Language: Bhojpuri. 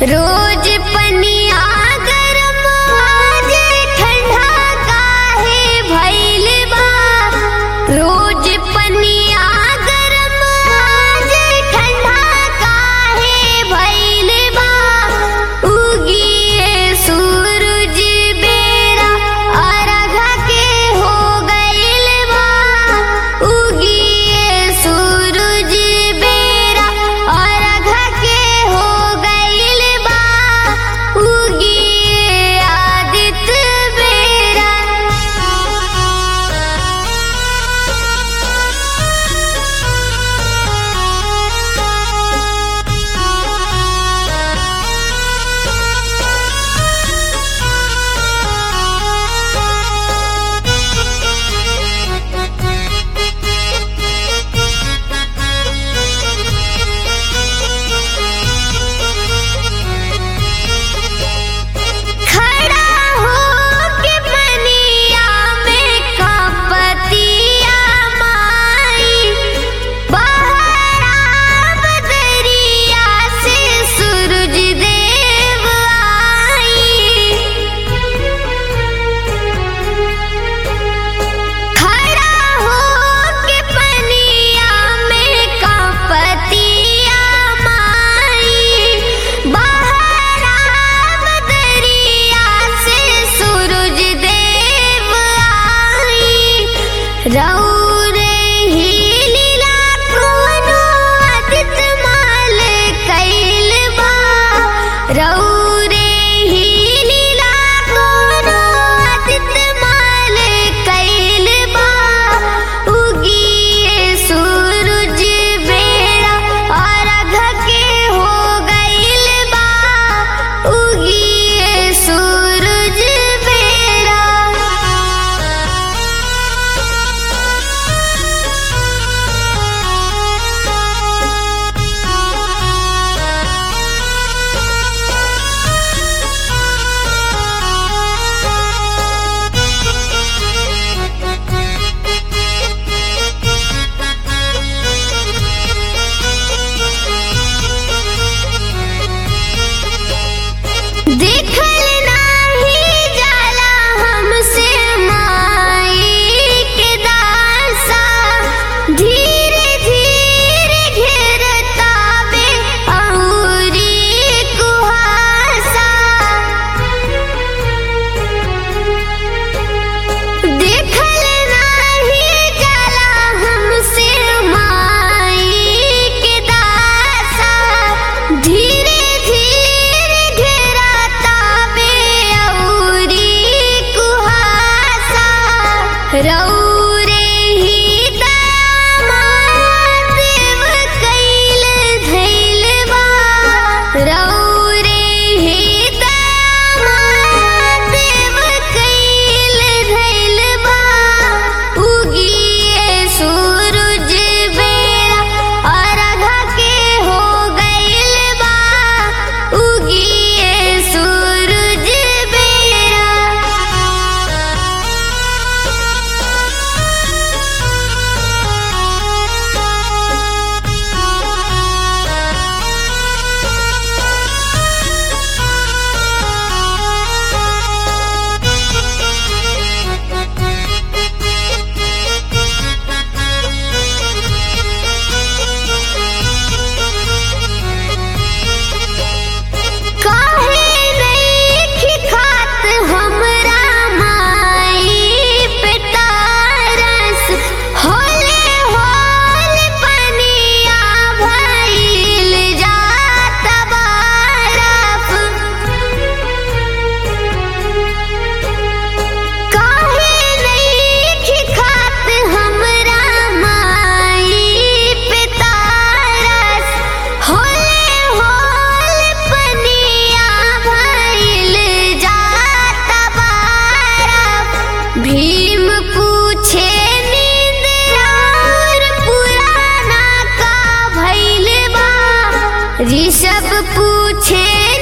रोज पनिया गरम आज ठंडा काहे भइल बा रोज पनिया गरम आज ठंडा काहे भइल बा उगिए सूरज बेरा अर्घ के हो गइल बा उगिए सूरज बेरा अर्घ के हो गइल बा उगिए आदित्य बेरा खड़ा होके पनिया में कपतिया माई बाहर आब दरिया से सूरज देव आई खड़ा होके पनिया में कपतिया माई बाहर आब दरिया से सूरज देव आई रौरे ही लीला कोनो आदित्य माल कैल बा रौरे ही लीला कोनो आदित्य माल कैल बा उगिए सूरज बेड़ा अर्घ के हो गइल बा उगिए सूरज बेड़ा देखल नाही जाला हमसे माई के दासा धीरे धीरे घेरतावे औरी कुहासा देखल नाही जाला हमसे माई के दासा धीरे धीरे घेरतावे औरी कुहासा रौरे ही दामाद देव कैल धैल बा रौरे ही दामाद देव कैल धैल बा उगिए सूरज बेड़ा अर्घ के हो गइल बा उगिए सूरज बेड़ा काहे नइखे खात हमरा माई पे तारस होले होल पनिया भइल जात बारफ काहे नइखे खात हमरा माई पे तारस होले होल पनिया भइल जात बारफ भीम पूछे नींद और पुराना का भइल बा ऋषभ पूछे